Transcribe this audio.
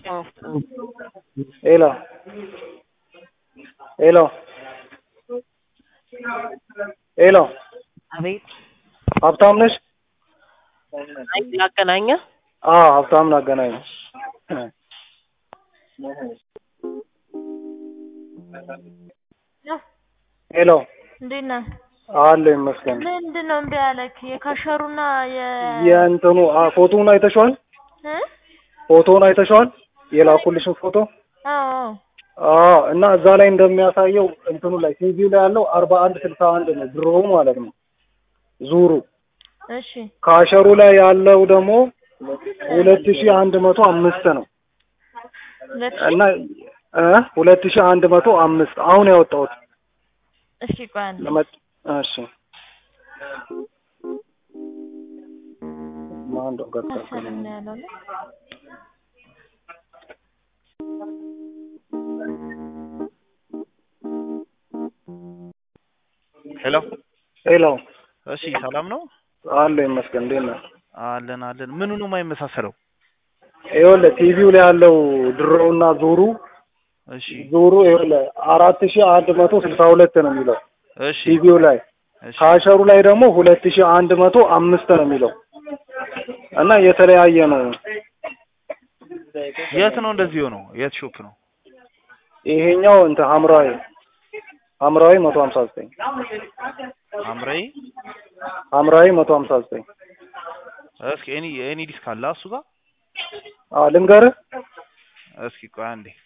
ሄሎ ሄሎ ሄሎ አቤት ሀብታም ነሽ? አይ ላገናኘ አዎ ሀብታም ላገናኝ። ሄሎ እንዴት ነህ? አለ ይመስገን። ምንድን ነው እምቢ ያለክ? የካሸሩና የ የእንትኑ አ ፎቶውን አይተሽዋል? እ? ፎቶውን አይተሽዋል? የላኩልሽን ፎቶ አዎ አዎ። እና እዛ ላይ እንደሚያሳየው እንትኑ ላይ ቲቪው ላይ ያለው አርባ አንድ ስልሳ አንድ ነው ድሮው ማለት ነው ዙሩ። እሺ ካሸሩ ላይ ያለው ደግሞ ሁለት ሺህ አንድ መቶ አምስት ነው ሁለት ሺህ እና እ ሁለት ሺህ አንድ መቶ አምስት አሁን ያወጣሁት እሺ ቆይ አንዴ ለመጥ እሺ ማን ነው ገጣ መሰለኝ ነው ያለው አይደል? ሄሎ ሄሎ እሺ፣ ሰላም ነው አለ ይመስገን። እንዴት ነህ? አለን አለን። ምኑ ነው የማይመሳሰለው? ይኸውልህ ቲቪው ላይ ያለው ድሮውና ዙሩ እሺ ዙሩ ይኸውልህ አራት ሺህ አንድ መቶ ስልሳ ሁለት ነው የሚለው እሺ ቲቪው ላይ እሺ ካሸሩ ላይ ደግሞ ሁለት ሺህ አንድ መቶ አምስት ነው የሚለው እና የተለያየ ነው። የት ነው እንደዚህ ሆነው? የት ሾፕ ነው? ይሄኛው እንትን ሐምራዊ ሐምራዊ መቶ ሀምሳ ዘጠኝ አምራይ ሐምራዊ መቶ ሀምሳ ዘጠኝ እስኪ ኤኒ ኤኒ ዲስክ አለ እሱ ጋር አዎ ልንገርህ እስኪ ቆይ አንዴ